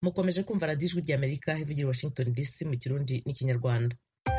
mukomeje kumva radiyo ijwi ry'amerika ivugira i washington dc mu kirundi n'ikinyarwanda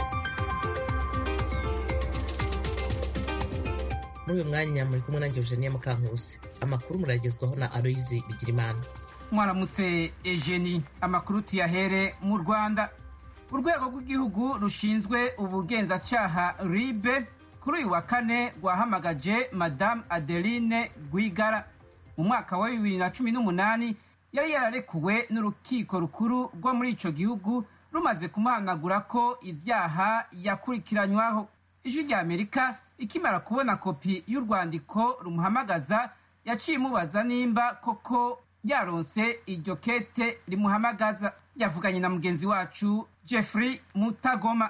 muri uyu mwanya muri kumwe nanjye eugenie mukankusi amakuru muragezwaho na aloyizi bigirimana mwaramutse ejeni amakuru tuyahere mu rwanda urwego rw'igihugu rushinzwe ubugenzacyaha ribe kuri uyu wa kane rwahamagaje madamu adeline rwigara mu mwaka wa bibiri na cumi n'umunani yari yararekuwe n'urukiko rukuru rwo muri icyo gihugu rumaze kumuhanagura ko ibyaha yakurikiranywaho ijwi rya amerika ikimara kubona kopi y'urwandiko rumuhamagaza yaciye imubaza nimba koko yaronse iryo kete rimuhamagaza yavuganye na mugenzi wacu jeffrey mutagoma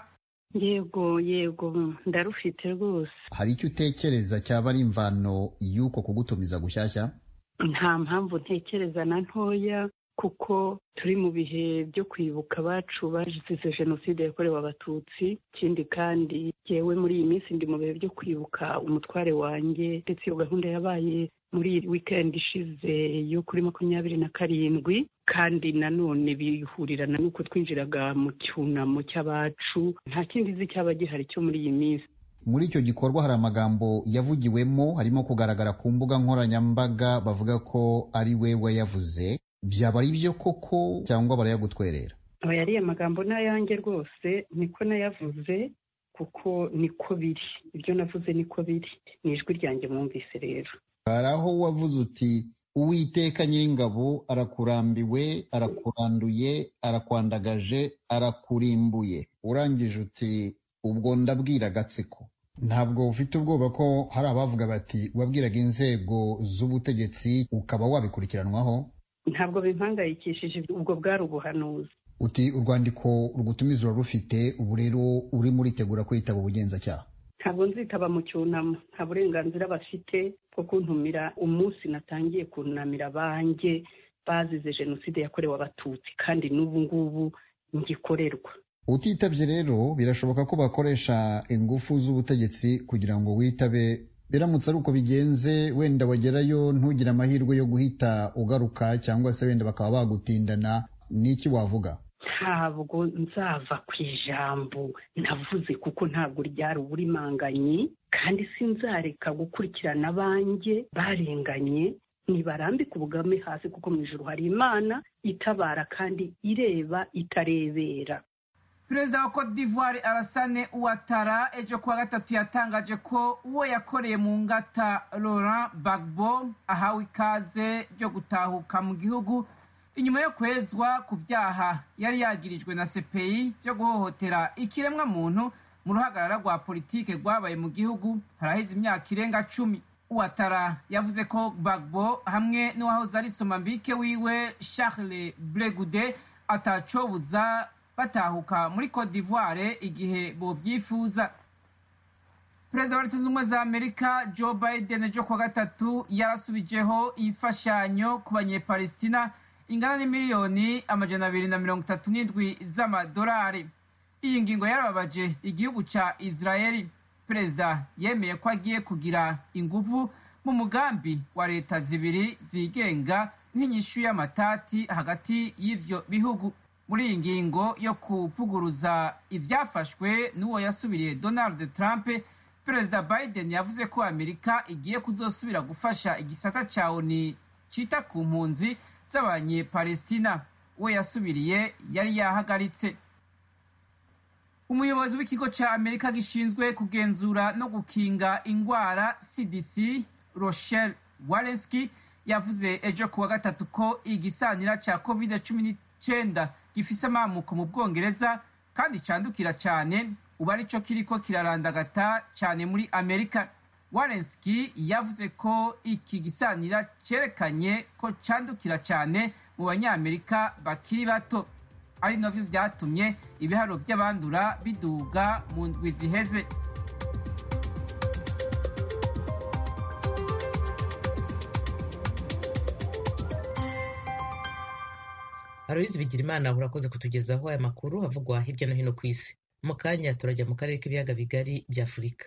yego yego ndarufite rwose hari icyo utekereza cyaba ari imvano y'uko kugutumiza gushyashya nta mpamvu ntekereza na ntoya kuko turi mu bihe byo kwibuka abacu bazize jenoside yakorewe abatutsi ikindi kandi yewe muri iyi minsi ndi mu bihe byo kwibuka umutware wanjye ndetse iyo gahunda yabaye muri wikendi ishize yo kuri makumyabiri na karindwi kandi nanone bihurirana n'uko twinjiraga mu cyunamo cy'abacu nta kindi nzi cyaba gihari cyo muri iyi minsi muri icyo gikorwa hari amagambo yavugiwemo harimo kugaragara ku mbuga nkoranyambaga bavuga ko ari we wayavuze byaba ari byo koko cyangwa barayagutwerera aba yariye amagambo n'ayanjye rwose niko nayavuze kuko niko biri ibyo navuze niko biri ni ijwi ryanjye mwumvise rero hari aho wavuze uti uwiteka nyiringabo arakurambiwe arakuranduye arakwandagaje arakurimbuye urangije uti ubwo ndabwira agatsiko ntabwo ufite ubwoba ko hari abavuga bati wabwiraga inzego z'ubutegetsi ukaba wabikurikiranwaho ntabwo bimpangayikishije ubwo bwari ubuhanuzi uti urwandiko rugutumiza rufite ubu rero urimo uritegura kwitaba ubugenzacyaha ntabwo nzitaba mu cyunamo nta burenganzira bafite bwo kuntumira umunsi natangiye kunamira abanjye bazize jenoside yakorewe abatutsi kandi n'ubu ngubu ngikorerwa utitabye rero birashoboka ko bakoresha ingufu z'ubutegetsi kugira ngo witabe biramutse ari uko bigenze wenda wagerayo ntugire amahirwe yo guhita ugaruka cyangwa se wenda bakaba bagutindana n'iki wavuga ntabwo nzava ku ijambo navuze kuko ntabwo ryari uburimanganyi kandi sinzareka gukurikirana abanjye barenganye ntibarambike ubugame hasi kuko mu ijoro hari imana itabara kandi ireba itarebera perezida wa cote d'ivoire arasane uwatara ejo kuwa gatatu yatangaje ko uwo yakoreye mu ngata laurent bagbo ahawe ikaze ryo gutahuka mu gihugu inyuma yo kwezwa ku byaha yari yagirijwe na cpi byo guhohotera ikiremwa muntu mu ruhagarara rwa politike rwabaye mu gihugu haraheze imyaka irenga cumi uwatara yavuze ko bagbo hamwe n'uwahoze ari somambike wiwe charles bregude atacobuza batahuka muri cote d'ivoire igihe bobyifuza perezida wa leta zunze ubumwe za amerika joe biden ejo kuwa gatatu yarasubijeho imfashanyo ku banyepalestina ingana n'imiliyoni amajana abiri na mirongo itatu n'indwi z'amadolari iyi ngingo yarababaje igihugu cya israeli perezida yemeye ko agiye kugira inguvu mu mugambi wa leta zibiri zigenga nk'inyishu y'amatati hagati y'ivyo bihugu muri iyi ngingo yo kuvuguruza ibyafashwe n'uwo yasubiriye donald trump perezida biden yavuze ko amerika igiye kuzosubira gufasha igisata cya oni cyita ku mpunzi z'abanyepalestina uwo yasubiriye yari yahagaritse umuyobozi w'ikigo cya amerika gishinzwe kugenzura no gukinga indwara cdc rochelle walensky yavuze ejo kuwa gatatu ko igisanira cya covid cumi n'icyenda gifise amamuko mu bwongereza kandi candukira cyane ubu aricyo kiriko kirarandagata cyane muri amerika warenski yavuze ko iki gisanira cyerekanye ko candukira cyane mu banyamerika bakiri bato ari navyo vyatumye ibiharo vy'abandura biduga mu ndwi ziheze aloyizi bigirimana urakoze kutugezaho aya makuru avugwa hirya no hino ku isi mu kanya turajya mu karere k'ibiyaga bigari bya afurika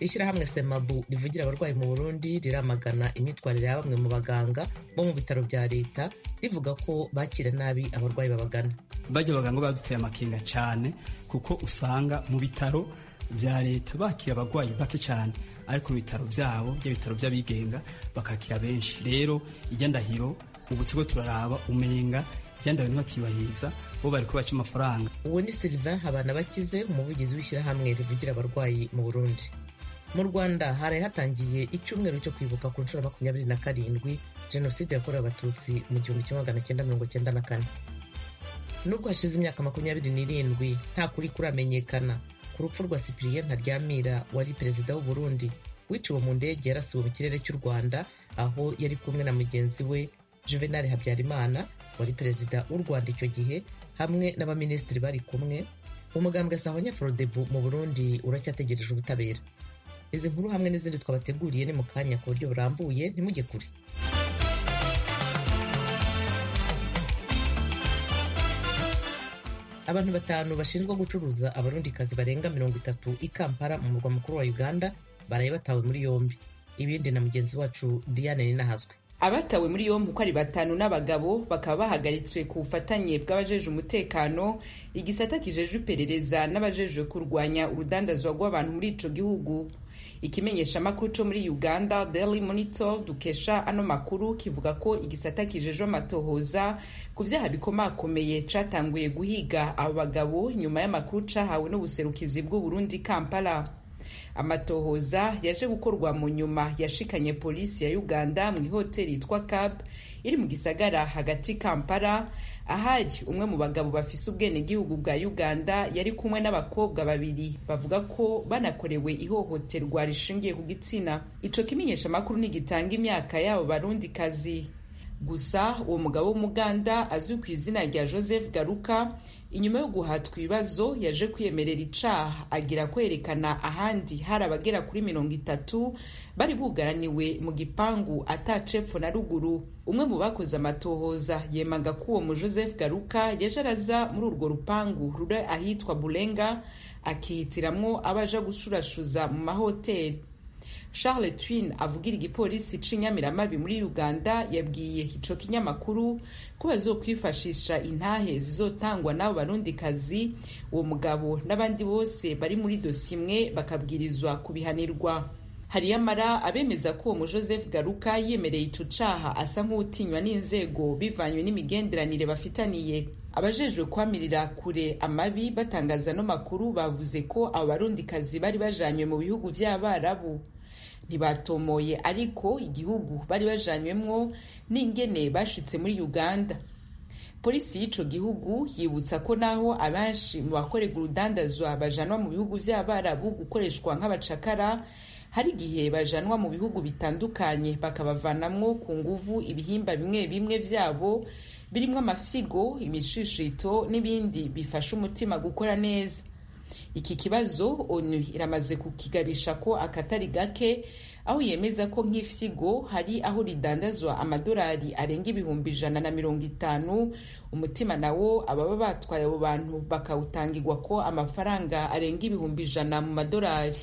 ishyirahamwe semabu rivugira abarwayi mu burundi riramagana imyitwarire ya bamwe mu baganga bo mu bitaro bya leta rivuga ko bakira nabi abarwayi babagana bajya abaganga baduteye amakenga cyane kuko usanga mu bitaro bya leta bakira abarwayi bake cyane ariko mu bitaro byabo by'ibitaro by'abigenga bakakira benshi rero ijya ndahiro ubu tigo turaraba umenga ijya ntibakibahiriza bo bari kubaca amafaranga uwo ni sylvain habana bakize umuvugizi w'ishyirahamwe rivugira abarwayi mu burundi mu rwanda haraye hatangiye icyumweru cyo kwibuka ku nshuro makumyabiri na karindwi jenoside yakorewe abatutsi mu gihumbi kimwe magana cyenda mirongo cyenda na kane nubwo hashize imyaka makumyabiri n'irindwi nta kuri kuramenyekana ku rupfu rwa cyprien ntaryamira wari perezida w'u Burundi wiciwe mu ndege yarasiwe mu kirere cy'u rwanda aho yari kumwe na mugenzi we juvenal habyarimana wari perezida w'u rwanda icyo gihe hamwe n'abaminisitiri bari kumwe umugambwe sahonya forodebu mu burundi uracyategereje ubutabera izi nkuru hamwe n'izindi twabateguriye ni mu kanya ku buryo burambuye ntimujye kure abantu batanu bashinjwa gucuruza abarundikazi barenga mirongo itatu i kampala mu murwa mukuru wa uganda baraye batawe muri yombi ibindi na mugenzi wacu diane ninahazwe abatawe muri yombi uko ari batanu n'abagabo bakaba bahagaritswe ku bufatanye bw'abajeje umutekano igisata kijejwe iperereza n'abajejwe kurwanya urudandazwa rw'abantu muri ico gihugu ikimenyesha amakuru co muri uganda daily monitor dukesha ano makuru kivuga ko igisata kijejwe amatohoza ku vyaha bikomakomeye catanguye guhiga abo bagabo nyuma y'amakuru cahawe n'ubuserukizi bw'uburundi kampala amatohoza yaje gukorwa mu nyuma yashikanye polisi ya uganda mu ihoteli yitwa cab iri mu gisagara hagati kampala ahari umwe mu bagabo bafise ubwenegihugu bwa uganda yari kumwe n'abakobwa babiri bavuga ko banakorewe ihohoterwa rishingiye ku gitsina ico kimenyesha amakuru ntigitanga imyaka y'abo barundi kazi gusa uwo mugabo w'umuganda azwi ku izina rya joseph garuka inyuma yo guhatwa ibibazo yaje kwiyemerera icaha agira kwerekana ahandi hari abagera kuri mirongo itatu bari bugaraniwe mu gipangu atacepfo na ruguru umwe mu bakoze amatohoza yemaga ko uwo mu joseph garuka yaje araza muri urwo rupangu ruri ahitwa burenga akihitiramwo abaja gushurashuza mu mahoteli charles twin avugira igipolisi c'inyamiramabi muri uganda yabwiye ico kinyamakuru ko bazokwifashisha intahe zizotangwa n'abo barundikazi uwo mugabo n'abandi bose bari muri dosi imwe bakabwirizwa kubihanirwa hariyamara abemeza ko uwo mu joseph garuka yemereye ico caha asa nk'utinywa n'inzego bivanywe n'imigenderanire bafitaniye abajejwe kwamirira kure amabi batangaza no makuru bavuze ko abo barundikazi bari bajanywe mu bihugu vy'abarabu ntibatomoye ariko igihugu bari bajanywemwo n'ingene bashitse muri uganda polisi y'ico gihugu yibutsa ko naho abenshi mu bakorerwa urudandazwa bajanwa mu bihugu vy'abarabu gukoreshwa nk'abacakara hari igihe bajanwa mu bihugu bitandukanye bakabavanamwo ku nguvu ibihimba bimwe bimwe vyabo birimwo amafyigo imishishito n'ibindi bifasha umutima gukora neza iki kibazo onu iramaze kukigabisha ko akatari gake aho yemeza ko nk'ifyigo hari aho ridandazwa amadolari arenga ibihumbi ijana na mirongo itanu umutima nawo ababa batwaye abo bantu bakawutangirwa ko amafaranga arenga ibihumbi ijana mu madolari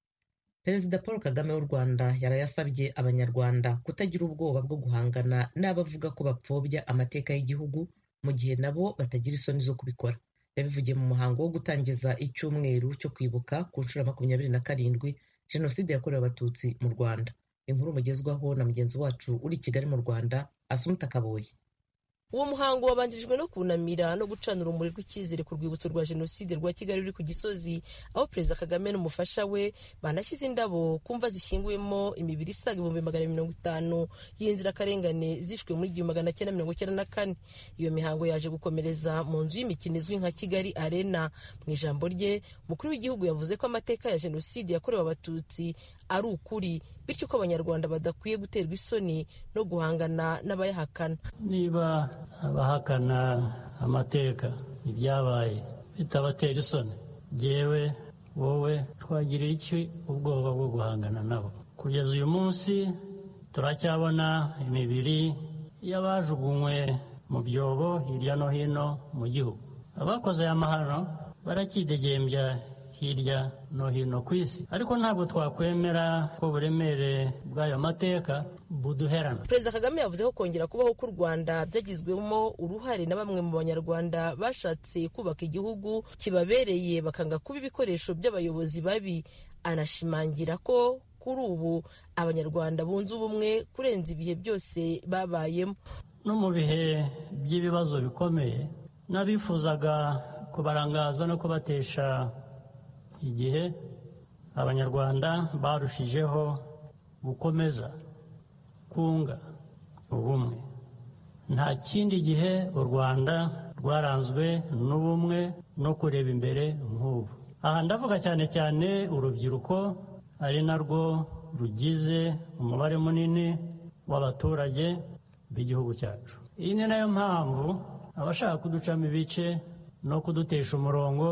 perezida paul kagame w'u rwanda yarayasabye abanyarwanda kutagira ubwoba bwo guhangana n'abavuga ko bapfobya amateka y'igihugu mu gihe nabo batagira isoni zo kubikora yabivugiye mu muhango wo gutangiza icyumweru cyo kwibuka ku nshuro ya makumyabiri na karindwi jenoside yakorewe abatutsi mu rwanda inkuru mugezwaho na mugenzi wacu uri i kigali mu rwanda asumuta kaboye uwo muhango wabanjirijwe no kunamira no gucana urumuri rw'icyizere ku rwibutso rwa jenoside rwa kigali ruri ku gisozi aho perezida kagame n'umufasha we banashyize indabo ku mva zishyinguyemo imibiri isaga ibihumbi magana mirongo itanu y'inzirakarengane zishwe muri igihumbi magana cyenda mirongo icyenda na kane iyo mihango yaje gukomereza mu nzu y'imikino izwi nka kigali arena mu ijambo rye umukuru w'igihugu yavuze ko amateka ya jenoside yakorewe abatutsi ari ukuri bityo ko abanyarwanda badakwiye guterwa isoni no guhangana n'abayahakana niba abahakana amateka ibyabaye bitabatera isoni yewe wowe twagiriye iki ubwoba bwo guhangana nabo kugeza uyu munsi turacyabona imibiri y'abajugunywe mu byobo hirya no hino mu gihugu abakoze aya mahano baracyidegembya hirya no hino ku isi ariko ntabwo twakwemera ko uburemere bw'ayo mateka buduherana perezida kagame yavuze ko kongera kubaho k'u rwanda byagizwemo uruhare na bamwe mu banyarwanda bashatse kubaka igihugu kibabereye bakanga kuba ibikoresho by'abayobozi babi anashimangira ko kuri ubu abanyarwanda bunze ubumwe kurenza ibihe byose babayemo no mu bihe by'ibibazo bikomeye n'abifuzaga kubarangaza no kubatesha igihe abanyarwanda barushijeho gukomeza kunga ubumwe nta kindi gihe u rwanda rwaranzwe n'ubumwe no kureba imbere nk'ubu aha ndavuga cyane cyane urubyiruko ari narwo rugize umubare munini w'abaturage b'igihugu cyacu iyi ni nayo mpamvu abashaka kuducamo ibice no kudutesha umurongo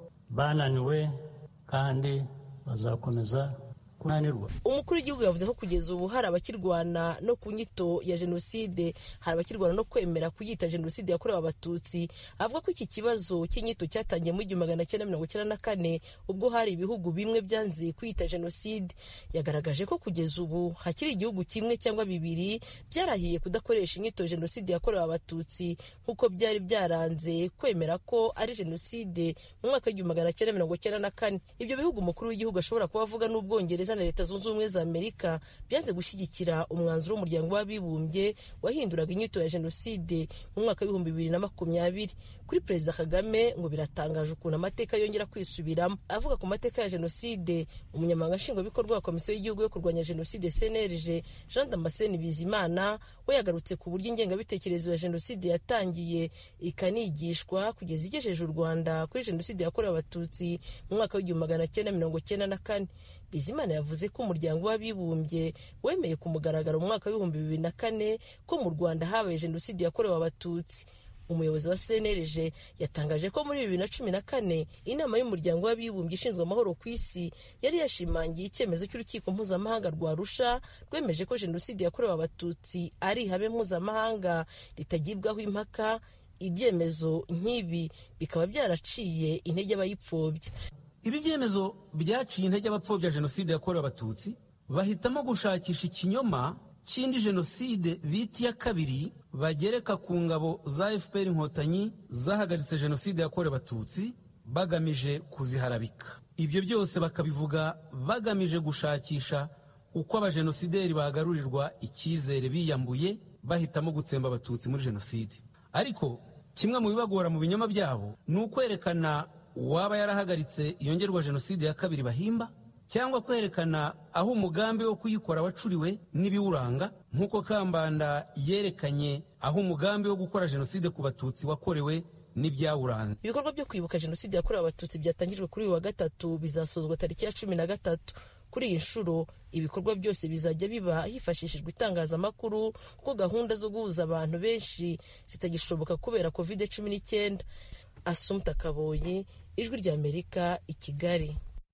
bananiwe kandi bazakomeza kunanirwa umukuru w'igihugu yavuze ko kugeza ubu hari abakirwana no ku nyito ya jenoside hari abakirwana no kwemera kuyita jenoside yakorewe abatutsi avuga ko iki kibazo cy'inyito cyatangiye mu igihumbi magana cyenda mirongo icyenda na kane ubwo hari ibihugu bimwe byanze kuyita jenoside yagaragaje ko kugeza ubu hakiri igihugu kimwe cyangwa bibiri byarahiye kudakoresha inyito jenoside yakorewe abatutsi nk'uko byari byaranze kwemera ko ari jenoside mu mwaka w'igihumbi magana cyenda mirongo icyenda na kane ibyo bihugu umukuru w'igihugu ashobora kuba avuga n'ubwongereza na leta zunze ubumwe za amerika byanze gushyigikira umwanzuro w'umuryango w'abibumbye wahinduraga inyito ya jenoside mu mwaka w'ibihumbi bibiri na makumyabiri kuri perezida kagame ngo biratangaje ukuntu amateka yongera kwisubiramo avuga ku mateka ya jenoside umunyamabanga nshingwabikorwa wa komisiyo y'igihugu yo kurwanya jenoside cnlg jean damascene bizimana we yagarutse ku buryo ingengabitekerezo ya jenoside yatangiye ikanigishwa kugeza igejeje u rwanda kuri jenoside yakorewe abatutsi mu mwaka w'igihumbi magana cyenda mirongo cyenda na kane bizimana yavuze ko umuryango w'abibumbye wemeye ku mugaragaro mu mwaka w'ibihumbi bibiri na kane ko mu rwanda habaye jenoside yakorewe abatutsi umuyobozi wa cnlg yatangaje ko muri bibiri na cumi na kane inama y'umuryango w'abibumbye ishinzwe amahoro ku isi yari yashimangiye icyemezo cy'urukiko mpuzamahanga rwa rusha rwemeje ko jenoside yakorewe abatutsi ari ihame mpuzamahanga ritagibwaho impaka ibyemezo nk'ibi bikaba byaraciye intege abayipfobya ibi byemezo byaciye intege abapfobya jenoside yakorewe abatutsi bahitamo gushakisha ikinyoma cy'indi jenoside bita iya kabiri bagereka ku ngabo za fpr inkotanyi zahagaritse jenoside yakorewe abatutsi bagamije kuziharabika ibyo byose bakabivuga bagamije gushakisha uko abajenosideri bagarurirwa icyizere biyambuye bahitamo gutsemba abatutsi muri jenoside ariko kimwe mu bibagora mu binyoma byabo ni ukwerekana uwaba yarahagaritse iyongerwa jenoside ya kabiri bahimba cyangwa kwerekana aho umugambi wo kuyikora wacuriwe n'ibiwuranga nk'uko kambanda yerekanye aho umugambi wo gukora jenoside ku batutsi wakorewe n'ibyawuranze ibikorwa byo kwibuka jenoside yakorewe abatutsi byatangijwe kuri uyu wa gatatu bizasozwa tariki ya cumi na gatatu kuri iyi nshuro ibikorwa byose bizajya biba hifashishijwe itangazamakuru kuko gahunda zo guhuza abantu benshi zitagishoboka kubera covid cumi n'icyenda asumta kaboyi ijwi ry'amerika i kigali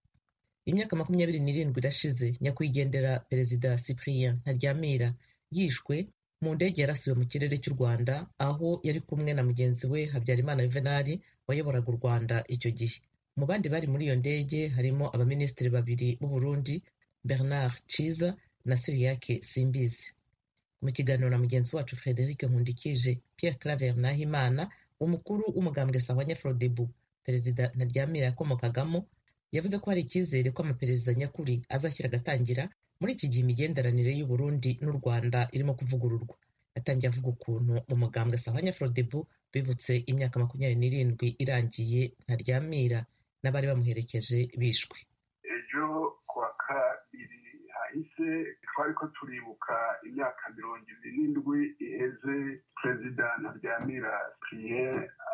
imyaka makumyabiri n'irindwi irashize nyakwigendera perezida cyprien ntaryamira yishwe mu ndege yarasiwe mu kirere cy'u rwanda aho yari kumwe na mugenzi we habyarimana yuvenali wayoboraga u rwanda icyo gihe mu bandi bari muri iyo ndege harimo abaminisitiri babiri b'u burundi bernard ciza na siriyake simbizi mu kiganiro na mugenzi wacu frederic nkundikije pierre claver nahimana umukuru w'umugambwe sahwanya frodebu perezida ntaryamira yakomokagamo yavuze ko hari icyizere ko amaperezida nyakuri azashyira agatangira muri iki gihe imigenderanire y'u Burundi n'u Rwanda irimo kuvugururwa yatangiye avuga ukuntu mu mugambwe sahwanya frodebu bibutse imyaka makumyabiri n'irindwi irangiye ntaryamira n'abari bamuherekeje bishwe ejo kuwa kabiri hahise twari ko turibuka imyaka mirongo ibiri n'indwi iheze perezida ntaryamira priye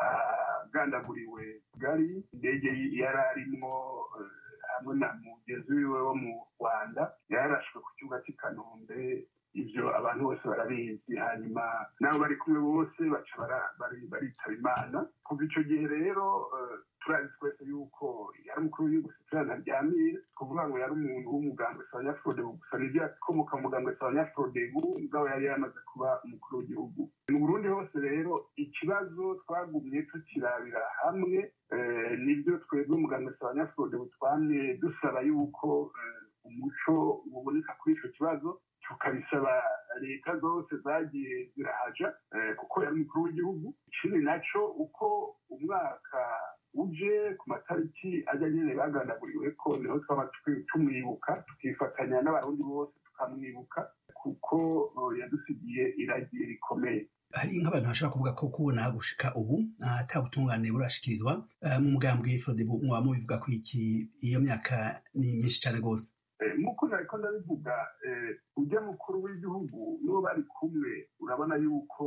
agandaguriwe kigali indege yari arimo hamwe na mugenzi wiwe wo mu rwanda yararashwe ku kibuga cy'i kanombe ibyo abantu bose barabizi hanyuma n'abo bari kumwe bose baca baritaba imana kuva icyo gihe rero turazi twese yuko yari umukuru w'igihugu sitirana ryamira kuvuga ngo yari umuntu w'umugambwe sabanyafurode gusa nibyo yakomoka mu mugambwe sabanyafurode mugabo yari yamaze kuba umukuru w'igihugu mu burundi hose rero ikibazo twagumye tukirabira hamwe nibyo twebwe umugambwe sabanyafurode butwamye dusaba yuko umuco uboneka kuri icyo kibazo tukabisaba leta zose zagiye zirahaja kuko yari umukuru w'igihugu ikindi nacyo uko umwaka uje ku matariki ajya nyine bagandaguriwe ko niho twaba tumwibuka tukifatanya n'abarundi bose tukamwibuka kuko yadusigiye iragiye rikomeye hari nk'abantu bashobora kuvuga ko kubona gushika ubu atabutungane burashikirizwa mu mugambwe frodebu mwaba mubivuga ko iki iyo myaka ni myinshi cyane rwose nk'uko nariko ndabivuga ujya mukuru w'igihugu n'uwo bari kumwe urabona yuko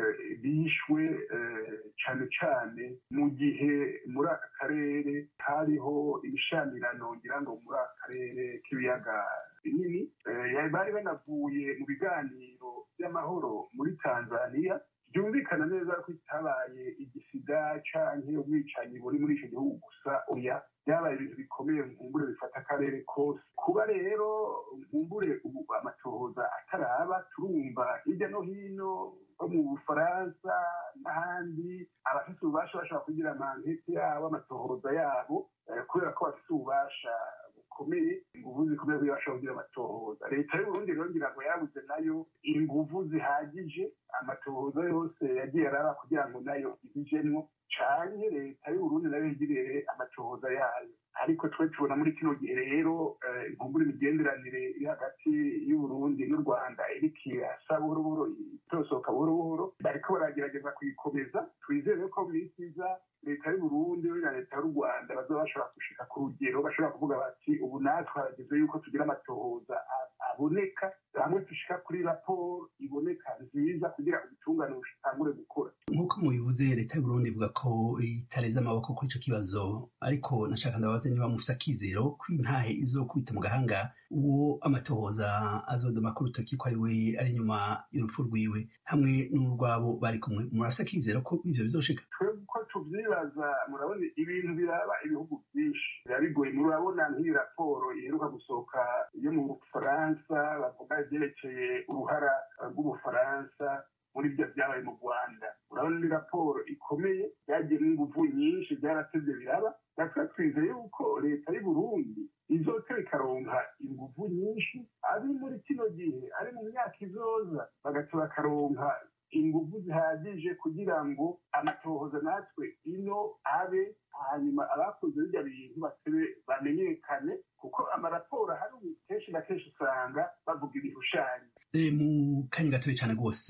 bishwe cyane cyane mu gihe muri aka karere hariho ibishamirano ngira ngo muri aka karere k'ibiyaga binini bari banavuye mu biganiro by'amahoro muri tanzania byumvikana neza ko itabaye igisida canke ubwicanyi buri muri icyo gihugu gusa oya byabaye ibintu bikomeye nkumbure bifata akarere kose kuba rero nkumbure ubu amatohoza ataraba turumva hirya no hino nko mu bufaransa n'ahandi abafite ububasha bashobora kugira amankete yabo amatohoza yabo kubera ko bafite ububasha bukomeye inguvu zikomeye kugira bashobora kugira amatohoza leta y'uburundi rero ngira ngo yabuze nayo inguvu zihagije amatohoza yose yagiye araba kugira ngo nayo ibijemwo canke leta y'uburundi nayo yigirire amatohoza yayo ariko twe tubona muri kino gihe rero inkumbura imigenderanire iri hagati y'uburundi n'u rwanda iriko irasa buhoro buhoro itosohoka buhoro buhoro bariko baragerageza kuyikomeza twizere ko mu minsi iza leta y'uburundi na leta y'u rwanda bazoba bashobora gushika ku rugero bashobora kuvuga bati ubu natwe harageze yuko tugira amatohoza aboneka hamwe dushika kuri raporo iboneka nziza kugira ubutungane bushitangure gukora nk'uko mubivuze leta y'uburundi ivuga ko itareze amaboko kuri ico kibazo ariko nashaka ndabaze niba mufise akizero ko intahe izokubita mu gahanga uwo amatohoza azodoma ku rutoki ko ari we ari inyuma y'urupfu rwiwe hamwe n'urwabo bari kumwe murafise akizero ko ivyo bizoshika twebwe uko tuvyibaza murabona ibintu biraba ibihugu vyinshi biba bigoye murabona nk'iyi raporo iheruka gusohoka yo mu bufaransa bavuga ivyerekeye uruhara rw'ubufaransa muri byo byabaye mu rwanda urabona ni raporo ikomeye yagiye n'inguvu nyinshi byaratevye biraba natwe twizeye yuko leta y'uburundi izotera ikaronka inguvu nyinshi abi muri kino gihe ari mu myaka izoza bagaca bakaronka inguvu zihagije kugira ngo amatohoza natwe ino abe hanyuma abakoze birya bintu batebe bamenyekane kuko amaraporo ahari ubu kenshi na kenshi usanga bavuga ibishushanyo mu kanya gatoya cyane rwose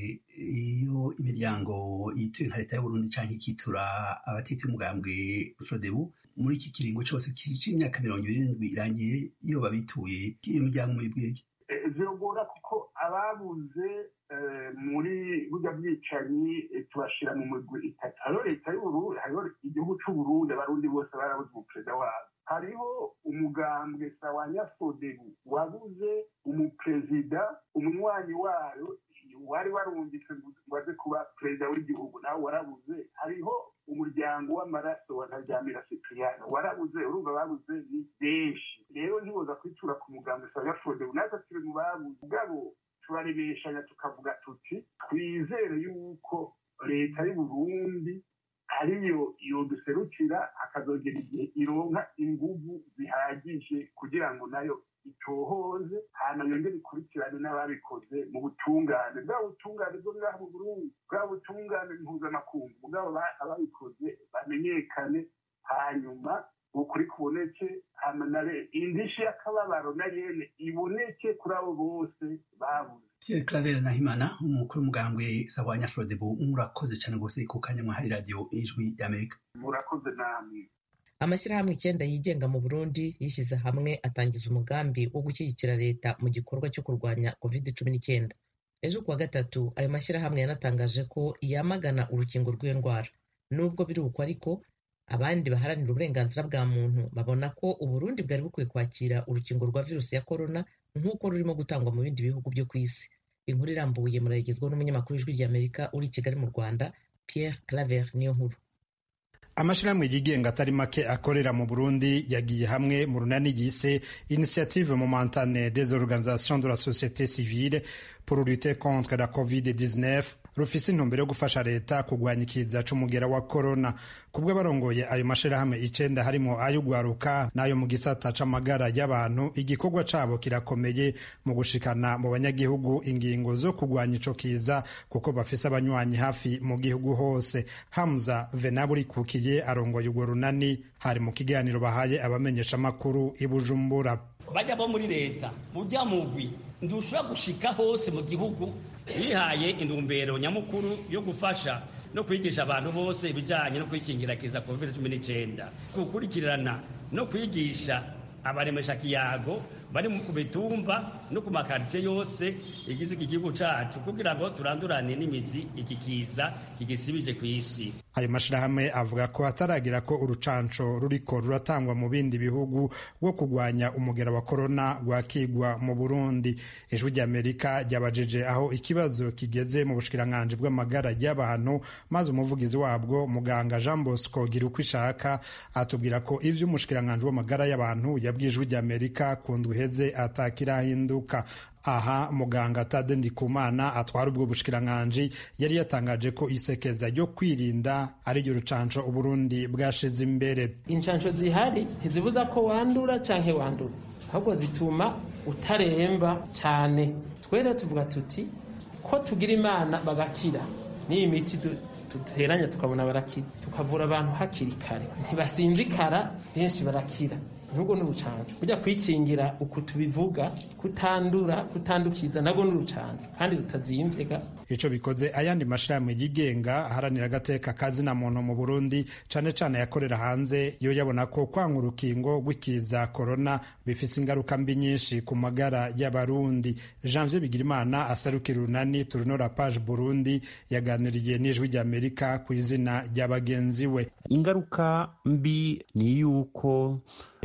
iyo imiryango yituye nka leta y'uburundi cyangwa ikitura abatetsi b'umugambwe frodebu muri iki kiringo cyose cy'imyaka mirongo ibiri n'indwi irangiye iyo babituye iyo miryango muyibwiye zirogora kuko ababuze muri burya bwicanyi tubashira mu migwi itatu hariho leta y'uburundi hariho igihugu c'uburundi abarundi bose barabuze umuperezida wabo hariho umugambwe sawanya fodebu wabuze umuperezida umunywanyi wayo wari warungitse ngo aze kuba perezida w'igihugu nawe warabuze hariho umuryango w'amaraso wa ntaryamira cipriano warabuze urumva babuze ni benshi rero ntiboza kwitura ku mugambwe sawanya fodebu natwe turi mu babuze ubwabo turaremeshanya tukavuga tuti twizere yuko leta y'uburundi ariyo yoduserukira akazogera igihe ironka inguvu zihagije kugira ngo nayo itohoze hanyuma yongere ikurikirane n'ababikoze mu butungane bwa butungane bwo ngaha mu burundi bwa butungane mpuzamakungu bwabo ababikoze bamenyekane hanyuma ukuri kuboneke hamanare indishi y'akababaro na yene iboneke kuri abo bose babuze Pierre Claver Nahimana umukuru w'umugambwe Sawanya Frodebu murakoze cyane rwose ku kanya mwahaye radiyo ijwi y'Amerika murakoze namwe amashyirahamwe icyenda yigenga mu burundi yishyize hamwe atangiza umugambi wo gushyigikira leta mu gikorwa cyo kurwanya covid cumi n'icyenda ejo kuwa gatatu ayo mashyirahamwe yanatangaje ko yamagana urukingo rw'iyo ndwara nubwo biri uko ariko abandi baharanira uburenganzira bwa muntu babona ko uburundi bwari bukwiye kwakira urukingo rwa virusi ya korona nk'uko rurimo gutangwa mu bindi bihugu byo ku isi inkuru irambuye murayigezwaho n'umunyamakuru w'ijwi ry'amerika uri i kigali mu rwanda pierre claver niyo nkuru amashirahamwe yigenga atari make akorera mu burundi yagiye hamwe mu runani yise initiative momentane des organisations de la société civile pour lutter contre la covid-19 rufise intumbero yo gufasha leta kugwanya ikiza c'umugera wa korona kubwo abarongoye ayo mashirahamwe icenda harimo ay'ugwaruka n'ayo mu gisata c'amagara y'abantu igikorwa cabo kirakomeye mu gushikana mu banyagihugu ingingo zo kugwanya ico kiza kuko bafise abanywanyi hafi mu gihugu hose hamza venaburikukiye arongoye urwo runani hari mu kiganiro bahaye abamenyesha amakuru i bujumbura bajya bo muri leta ujya mugwi ndushobora gushika hose mu gihugu bihaye intumbero nyamukuru yo gufasha no kwigisha abantu bose ibijyanye no kwikingira kiza covid cumi n'icyenda gukurikirana no kwigisha abaremesha kiyago bari ku mitumba no ku makaritsiye yose igize iki gihugu cyacu kugira ngo turandurane n'imizi iki kiza kigisibije ku isi ayo mashirahamwe avuga ko hataragira ko urucanco ruriko ruratangwa mu bindi bihugu rwo kurwanya umugera wa korona rwakigwa mu burundi ijwi ry'amerika ryabajije aho ikibazo kigeze mu bushikiranganji bw'amagara y'abantu maze umuvugizi wabwo muganga jean bosco gira uko ishaka atubwira ko ivyo umushikiranganji w'amagara y'abantu yabwiye ijwi ry'amerika ku ndwi iheze atakirahinduka aha muganga tade ndikumana atwara ubwo bushikiranganji yari yatangaje ko isekeza ryo kwirinda ari ryo rucanco uburundi bwashize imbere incanco zihari ntizibuza ko wandura canke wanduza ahubwo zituma utaremba cane twere tuvuga tuti ko tugira imana bagakira n'iyi miti duteranya tukabona barakira tukavura abantu hakiri kare ntibasinzikara benshi barakira nubwo n'urucanco kujya kwikingira uku tubivuga kutandura kutandukiza nabwo n'urucanco kandi rutazimvye ico bikoze ayandi mashirahamwe yigenga aharanira agateka kazina muntu mu Burundi cane cane yakorera hanze yo yabona ko kwanga urukingo rw'ikiza corona bifise ingaruka mbi nyinshi ku magara y'abarundi Janvier Bigirimana asarukira urunani turunora page Burundi yaganiriye n'ijwi ry'Amerika ku izina rya bagenzi we ingaruka mbi ni yuko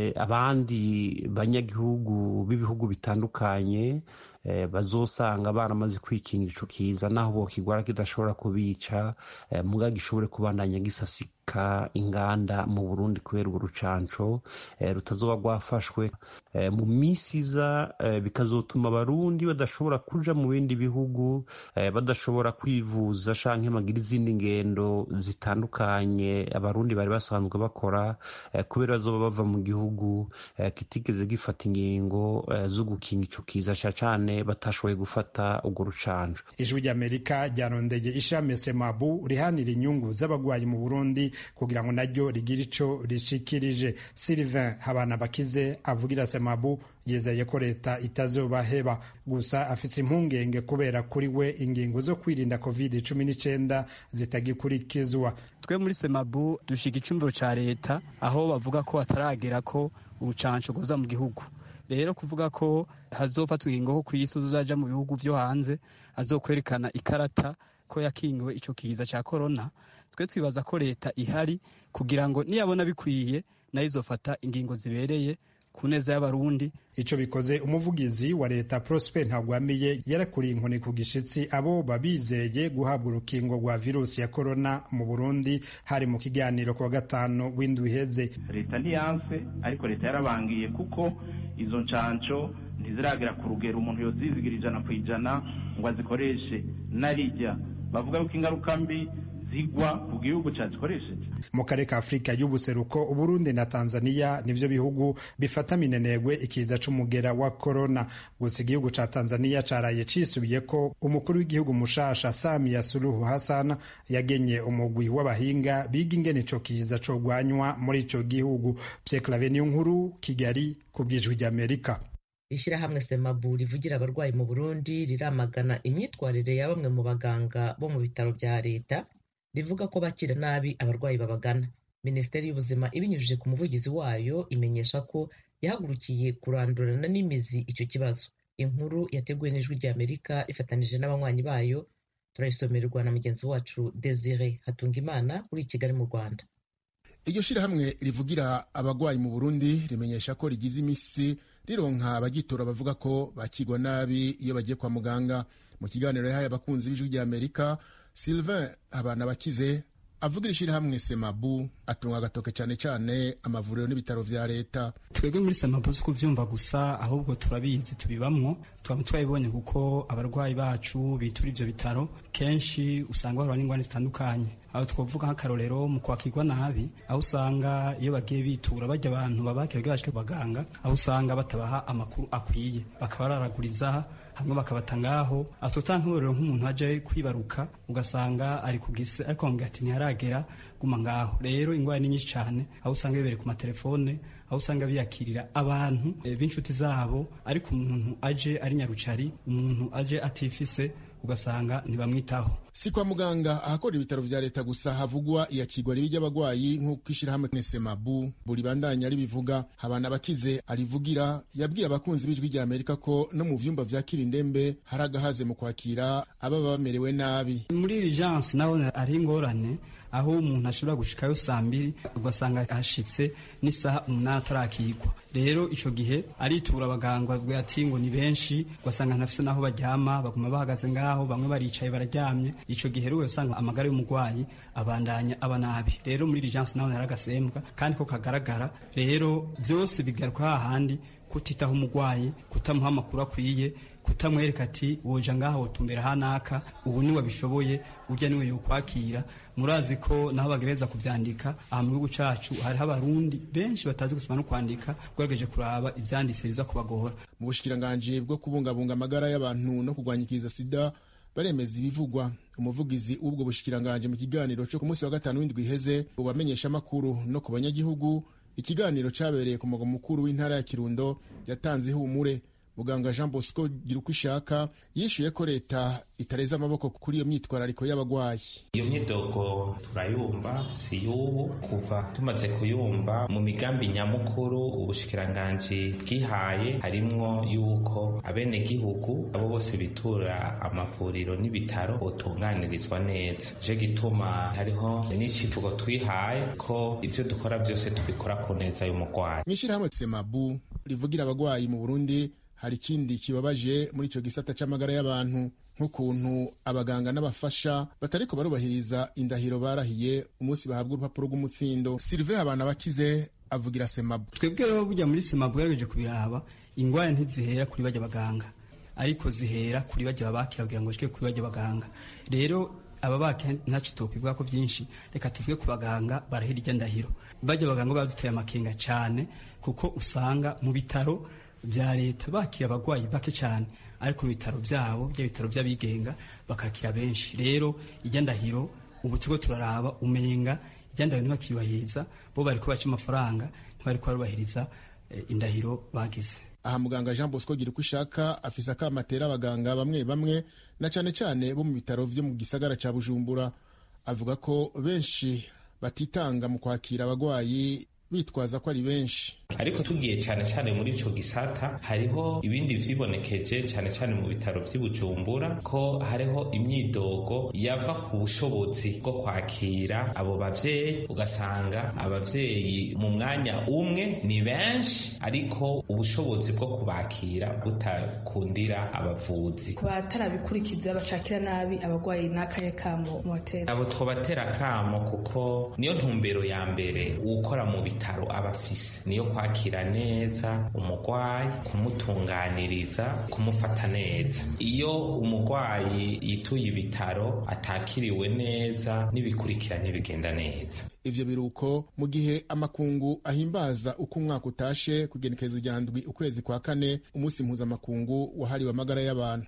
abandi banyagihugu b'ibihugu bitandukanye bazosanga baramaze kwikingira ico kiza naho bokigwara kidashobora kubica muga gishobore kubandanya gisasika inganda mu Burundi kubera urwo rucanco rutazoba rwafashwe mu misi iza bikazotuma abarundi badashobora kuja mu bindi bihugu badashobora kwivuza canke bagira izindi ngendo zitandukanye abarundi bari basanzwe bakora kubera bazoba bava mu gihugu kitigeze gifata ingingo zo gukinga ico kiza cane batashoboye gufata urwo rucanco ijwi ry'amerika ryarondeye ishami semabu rihanira inyungu z'abagwayi mu burundi kugira ngo naryo rigire ico rishikirije sylvain habana bakize avugira semabu yizeye ko leta itazobaheba gusa afite impungenge kubera kuri we ingingo zo kwirinda covid cumi n'icyenda zitagikurikizwa twe muri semabu dushiga icumviro ca leta aho bavuga ko hataragera ko urucanco rwoza mu gihugu rero kuvuga ko hazofatwa ingingo ko ku isi uzaja mu bihugu vyo hanze azokwerekana ikarata ko yakingiwe ico kiza ca korona twe twibaza ko leta ihari kugira ngo niyabona bikwiye nayo izofata ingingo zibereye ku neza y'abarundi ico bikoze umuvugizi wa leta Prosper Ntagwamiye yarakuriye inkoni ku gishitsi abo babizeye guhabwa urukingo rwa virusi ya korona mu Burundi hari mu kiganiro ku wa gatanu w'indwi iheze leta ntiyanse ariko leta yarabangiye kuko izo ncanco ntiziragera ku rugero umuntu yozizigira ijana ku ijana ngo azikoreshe narijya bavuga yuko ingaruka mbi zigwa ku gihugu cyazikoresheje mu karere ka afurika y'ubuseruko uburundi na tanzania nivyo bihugu bifata minenegwe ikiza c'umugera wa korona gusa igihugu ca tanzania caraye cisubiye ko umukuru w'igihugu mushasha samia suluhu hassan yagenye umugwi w'abahinga biga ingene ico kiza cogwanywa muri ico gihugu pierre clave niyo nkuru kigali ku bwijwi ry'amerika ishyirahamwe semabu rivugira abarwayi mu burundi riramagana imyitwarire ya bamwe mu baganga bo mu bitaro bya leta rivuga ko bakira nabi abarwayi babagana minisiteri y'ubuzima ibinyujije ku muvugizi wayo imenyesha ko yahagurukiye kurandurana n'imizi icyo kibazo inkuru yateguwe n'ijwi ry'amerika rifatanije n'abanywanyi bayo turayisomererwa na mugenzi wacu desire hatungimana uri i kigali mu rwanda iryo shyirahamwe rivugira abarwayi mu burundi rimenyesha ko rigize iminsi rironka abagitora bavuga ko bakigwa nabi iyo bagiye kwa muganga mu kiganiro yahaye abakunzi b'ijwi rya amerika sylvain abana bakize avugira ishyirahamwe semabu atunga agatoke cyane cyane amavuriro n'ibitaro vya leta twebwe muri semabu si kuvyumva gusa ahubwo turabizi tubibamwo twaba twabibonye kuko abarwayi bacu bitura ivyo bitaro kenshi usanga bahura n'ingwani zitandukanye aho twavuga nk'akarorero mu kwakirwa nabi aho usanga iyo bagiye bitura bajya abantu babakira bwashike baganga aho usanga batabaha amakuru akwiye bakabararaguriza hamwe bakabata ngaho atota nk'uburero nk'umuntu aje kwibaruka ugasanga ari ku gise ariko bamubwira ati ntiharagera guma ngaho rero ingwara ni nyinshi cyane aho usanga bibereye ku matelefone aho usanga biyakirira abantu e, b'inshuti zabo ariko umuntu aje ari nyarucari umuntu aje atifise ugasanga ntibamwitaho si kwa muganga ahakora ibitaro vya leta gusa havugwa iyakigwa ribi ry'abagwayi nk'uko ishyirahamwe nesemabu buri bandanya ribivuga habana bakize arivugira yabwiye abakunzi b'ijwi rya amerika ko no mu vyumba vyakira indembe hari agahaze mu kwakira ababa bamerewe nabi muri urgence naho ari ingorane aho umuntu ashobora gushikayo saa mbiri ugasanga hashitse n'isaha umunani atarakigwa rero ico gihe aritura abaganga bavuga ati ngo ni benshi ugasanga ntafise n'aho baryama baguma bahagaze ngaho bamwe baricaye bararyamye ico gihe rero usanga amagara y'umurwayi abandanya aba nabi rero muri urgence naho hari agasembwa kandi ko kagaragara rero byose bigaruka hahandi kutitaho umurwayi kutamuha amakuru akwiye kutamwereka ati woja ngaha wotumbera hanaka ubu niwe bishoboye urya niwe yokwakira murazi ko naho bagereza kuvyandika aha mu gihugu cacu hariho abarundi benshi batazi gusoma no kwandika ugerageje kuraba ivyanditse biza kubagora mu bushikiranganji bwo kubungabunga amagara y'abantu no kurwanya ikiza sida baremeza ibivugwa umuvugizi w'ubwo bushikiranganji mu kiganiro cyo ku munsi wa gatanu w'indwi iheze ubamenyesha amakuru no ku banyagihugu ikiganiro cabereye ku mugwa mukuru w'intara ya kirundo yatanze ihumure muganga jean bosco gira uko ishaka yishuye ko leta itareza amaboko kuri iyo myitwarariko y'abagwayi iyo myidogo turayumva si y'ubu kuva tumaze kuyumva mu migambi nyamukuru ubushikiranganji bwihaye harimwo yuko abenegihugu abo bose bitura amavuriro n'ibitaro botunganirizwa neza je gituma hariho n'icivugo twihaye ko ivyo dukora vyose tubikora ku neza y'umugwayi mw'ishirahamwe semabu rivugira abagwayi mu burundi hari ikindi kibabaje muri ico gisata c'amagara y'abantu nk'ukuntu abaganga n'abafasha batariko barubahiriza indahiro barahiye umunsi bahabwa urupapuro rw'umutsindo silive abana bakize avugira semabu twebwe rero burya muri semabu gerageje kubiraba ingwara ntizihera kuri bajya baganga ariko zihera kuri bajya babakira kugira ngo bashike kuri bajya baganga rero ababaka ntacyo tokwivuga ko byinshi reka tuvuge ku baganga barahira irya ndahiro bajya baganga baduteye amakenga cyane kuko usanga mu bitaro bya leta bakira abagwayi bake cyane ariko mu bitaro byabo bya bitaro by'abigenga bakakira benshi rero ijya ndahiro ubu tugo turaraba umenga ijya ndahiro ntibakiyubahiriza bo bari kubaca amafaranga ntibari kubarubahiriza indahiro bagize aha muganga jean bosco gira uko ishaka afise akama atera abaganga bamwe bamwe na cane cane bo mu bitaro vyo mu gisagara ca bujumbura avuga ko benshi batitanga mu kwakira abagwayi bitwaza ko ari benshi ariko tugiye cyane cyane muri ico gisata hariho ibindi vyibonekeje cyane cyane mu bitaro vy'ibujumbura ko hariho imyidogo yava ku bushobozi bwo kwakira abo bavyeyi ugasanga abavyeyi mu mwanya umwe ni benshi ariko ubushobozi bwo kubakira butakundira abavuzi ku batarabikurikiza bacakira nabi abagwayi n'akaye kamo mu hoteli abo twobatera kamo kuko niyo ntumbero ya mbere ukora mu bitaro aba afise niyo kwakira neza umurwayi kumutunganiriza kumufata neza iyo umurwayi yituye ibitaro atakiriwe neza n'ibikurikira ntibigenda neza ivyo biruko mu gihe amakungu ahimbaza uko umwaka utashe kugenekerezo rya ndwi ukwezi kwa kane umunsi mpuzamakungu wahariwe amagara y'abantu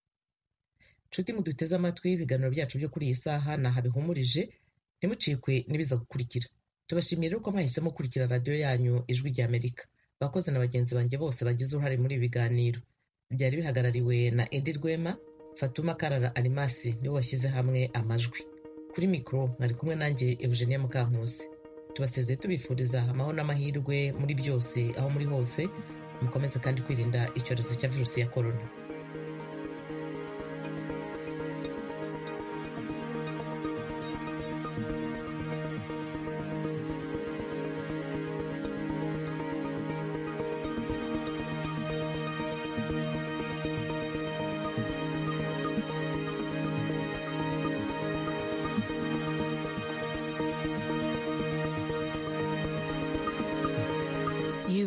nshuti muduteze amatwi ibiganiro byacu byo kuri iyi saha naha bihumurije ntimucikwe n'ibiza gukurikira tubashimiye rero ko mwahisemo gukurikira radiyo yanyu ijwi rya amerika bakoze na bagenzi banjye bose bagize uruhare muri ibi biganiro byari bihagarariwe na edi rwema fatuma karara arimasi niwe washyize hamwe amajwi kuri mikoro mwari kumwe nanjye eugenie mukankusi tubasezeye tubifuriza amahoro n'amahirwe muri byose aho muri hose mukomeze kandi kwirinda icyorezo cya virusi ya korona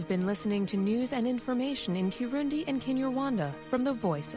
been listening to news and information in Kirundi and Kinyarwanda from the Voice of